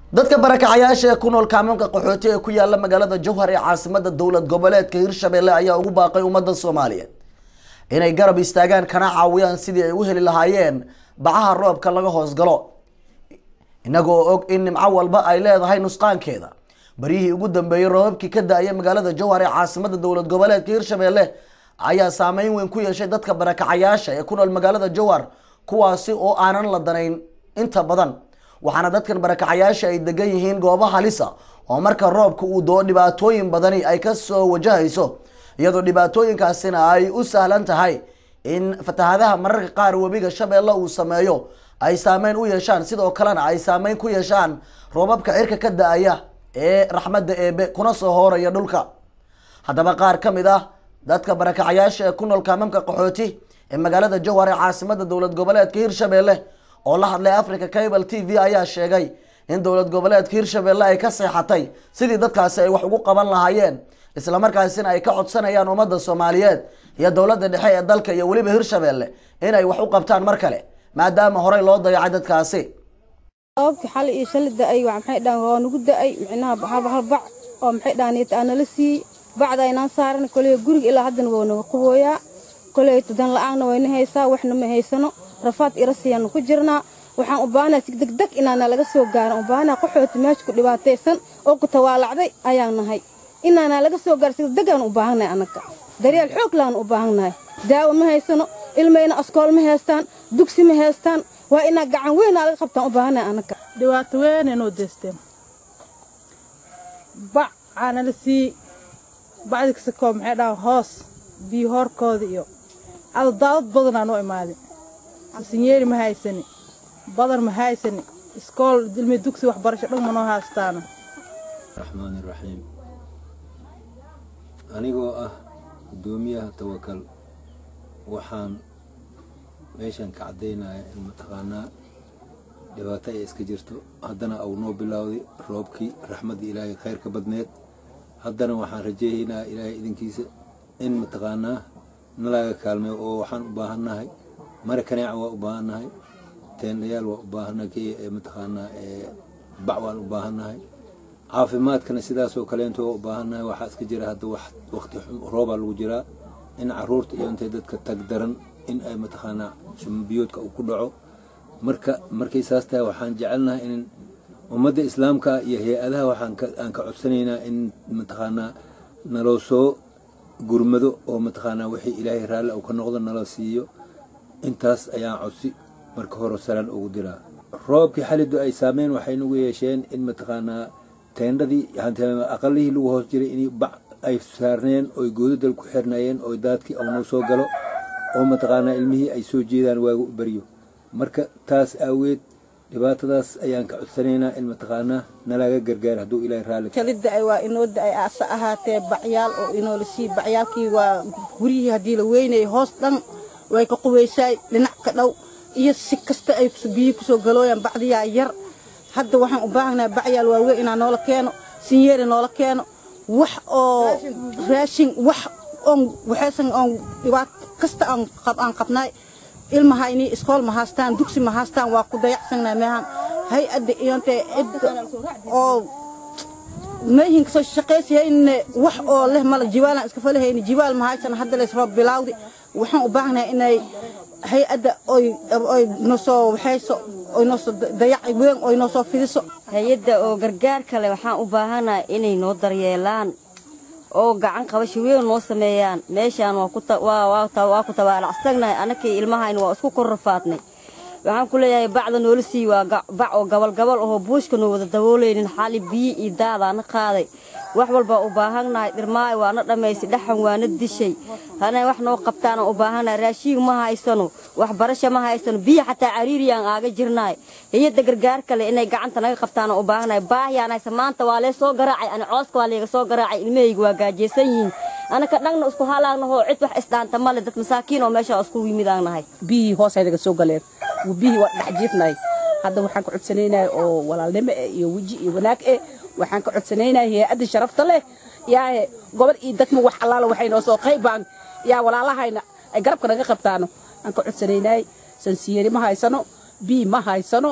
dadka barakacayaasha ee ku nool kaamuunka qaxooti ee ku yaala magaalada jowhar ee caasimada dowlad goboleedka hirshabelle ayaa ugu baaqay ummadda soomaaliyeed inay garab istaagaan kana caawiyaan sidii ay u heli lahaayeen bacaha roobka laga hoosgalo inagoo og in nimco walba ay leedahay nusqaankeeda baryihii ugu dambeeyey roobabkii ka da-aya magaalada jowhar ee caasimada dowlad goboleedka hirshabelle ayaa saameyn weyn ku yeeshay dadka barakacayaasha ee ku nool magaalada jowhar kuwaasi oo aanan la danayn inta badan waxaana dadkan barakacayaasha ay degan yihiin goobo halisa oo marka roobka uu doo dhibaatooyin badani ay kasoo wajahayso iyadoo dhibaatooyinkaasina ay u sahlan tahay in fatahadaha mararka qaar webiga shabeelle uu sameeyo ay saameyn u yeeshaan sidoo kalena ay saameyn ku yeeshaan roobabka cirka ka da-aya ee raxmadda eebe kuna soo hooraya dhulka haddaba qaar ka mid ah dadka barakacayaasha ee ku nool kaamamka qaxooti ee magaalada jowhar ee caasimada dowlad goboleedka hirshabelle oo la hadlay africa cable t v ayaa sheegay in dowlad goboleedka hirshabelle ay ka seexatay sidii dadkaasi ay wax ugu qaban lahaayeen islamarkaasina ay ka codsanayaan ummadda soomaaliyeed iyo dowladda dhexe ee dalka iyo weliba hirshabelle inay wax u qabtaan mar kale maadaama horey loo dayacay dadkaasi roobkii xali iyo shali da-ay waa maxay dhahan waa nagu da-ay micnaha hal hal bac oo maxay dhahan aa nala siiyey bacda aynaan saaran koley guriga ilaa haddana waa naga qubooyaa koley dan la-aanna wayna haysaa waxna ma haysano rafaad irasiyaanu ku jirnaa waxaan u baahanaa si degdeg inaana laga soo gaaran u baahanaa qaxooti meesha ku dhibaataysan oo ku tawaalacday ayaan nahay inaana laga soo gaaro si degdegaan u baahannahay annaga daryeel xoog laan u baahannahay daawo ma haysano ilmayna askool ma haystaan dugsi ma haystaan waa inaa gacan weynaa laga qabtaan u baahannahay annaga dhibaato weyn inuu deysteen bac aanala sii bacdi kasakoo maxay dhahan hoos biyo hoorkooda iyo ada daadad badanaa noo imaaday sinyeeri ma haysani badar ma haysani iskool ilmi dugsi waxbarasho dhan ma noo haystaano raxmaani raxiim anigoo ah guddoomiyaha tawakal waxaan meeshan ka caddaynaya in mataqaanaa dhibaato ay iska jirto haddana au noo bilowday roobkii raxmaddii ilaahay khayrka badneed haddana waxaan rajeehaynaa ilaahay idinkiisa in mataqaanaa nalaga kaalmeeyo oo waxaan u baahannahay mara kaneeca waa u baahannahay teendhayaal waa u baahannahay kii mataqaanaa bac waan u baahannahay caafimaadkana sidaasoo kaleento waa u baahannahay waxaa iska jira hadda wax waqti roobaa lagu jiraa in caruurta iyo intay dadka tag daran in ay mataqaanaa shumbiyoodka uu ku dhaco marka markay saas tahay waxaan jecelnahay in ummadda islaamka iyo hay-adaha waxaan aan ka codsanaynaa in mataqaanaa naloo soo gurmado oo mataqaanaa wixii ilaahay raalli uu ka noqdo nala siiyo intaas ayaan codsi marka hore salaan ugu diraa roobkii xalidu ay saameyn waxay nagu yeesheen in mataqaanaa teendhadii aqalihii lagu hoos jiray in bac ay saarneen oy goodadal ku xirnayeen oo daadkii aunoo soo galo oo mataqaanaa ilmihii ay soo jeedaan waagu u baryo marka taas aaweed dhibaatadaas ayaan ka codsanaynaa in mataqaanaa nalaga gargaar hadduu ilaahay raalli kali da-ay waa inoo da-ay aase ahaatee bacyaal oo inoola sii bacyaalkii waa guryihii haddii la weynayay hoos dhan way ka qubaysaay dhinac ka dhow iyo si kasta ay biyihii kusoo galooyaan bacdiyaa yar hadda waxaan u baahanahay bacyaal waaweyn inaa noola keeno sinyeeri noola keeno wax oo raashin wax oon waxaysan oon dhibaato kasta aan qabnaay ilmahayni iskool ma haastaan dugsi ma haastaan waa ku dayacsanaa meehan hay-adda iyontee cidda oo meehin kasoo shaqaysayayne wax oo leh mala jibaalaan iska falahayni jibaal ma haysan hadda lays roob bilaawdi waxaan u baahanahay inay hay-adda oy oy nosoo waxayso oy noosoo dayac weyn oy noosoo fidiso hay-adda oo gargaar kale waxaan u baahanahay inay noo daryeelaan oo gacan qabasho weyn noo sameeyaan meeshaan waa ku tabaalacsannahay annakii ilmahayna waa isku kor rafaadnay waxaan ku leeyahay bacda noola sii waa bac oo gabalgabal ahoo buushka noo wada daboolaynin xali biyi iyo daadaana qaaday wax walbaa u baahannahay dhirmaayo waana dhammaysay dhaxan waana dishay hana wax noo qabtaana u baahannahay raashiin ma haysano waxbarasho ma haysano biyo xataa cariiriyaan aaga jirnaay hay-adda gargaar kale inay gacanta naga qabtaana u baahannahay baahiyaan haysa maanta waa lee soo garaacay ani cooska waa leega soo garaacay ilmahayga waa gaajaysan yihiin anaka dhagna isku halaagnaho cid wax isdhaanta male dad masaakiin oo meesha isku yimidaan nahay biyihii hoos aydaga soo galeen biyihii waa dhex jiifnahay hadda waxaan ka codsanaynaa oo walaalnimo eh iyo weji iyo wanaag eh waxaan ka codsanaynaa hay-adda sharafta leh yaa gobol iyo degmo wax allaala waxay noo soo qaybaan yaa walaalahayna ay garabka naga qabtaano aan ka codsanaynay sansiyeeri ma haysano bii ma haysano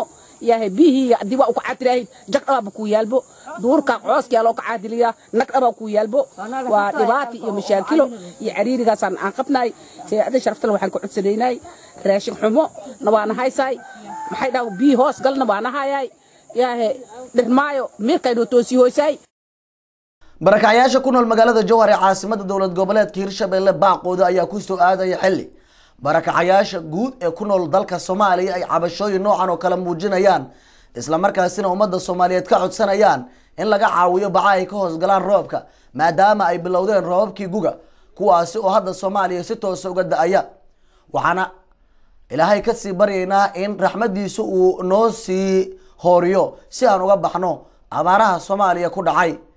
yahay biyihii haddii waa u kacaatirahayd jag dhabaaba ku yaalbo duurka cooska loo kacaatiliyaa nag dhabaa ku yaalbo waa dhibaati iyo mashaakilo iyo cariirigaasaan aan qabnaay hay-adda sharaftale waxaan ka codsanaynay raashin xumo na waana haysaay maxay dhaha biyi hoos galna waana hayaay yaahe dhirmaayo miirkaynoo toosi hoysaay barakacyaasha ku nool magaalada jowhar ee caasimada dowlad goboleedka hirshabelle baaqooda ayaa kusoo aadaya xili barakacayaasha guud ee ku nool dalka soomaaliya ay cabashooyin noocan oo kale muujinayaan islamarkaasina ummadda soomaaliyeed ka codsanayaan in laga caawiyo baca ay ka hoosgalaan roobka maadaama ay bilowdeen roobabkii guga kuwaasi oo hadda soomaaliya si toosa uga da-aya waxaana ilaahay kasii baryaynaa in raxmadiisa uu noo sii hooriyo si aan uga baxno abaaraha soomaaliya ku dhacay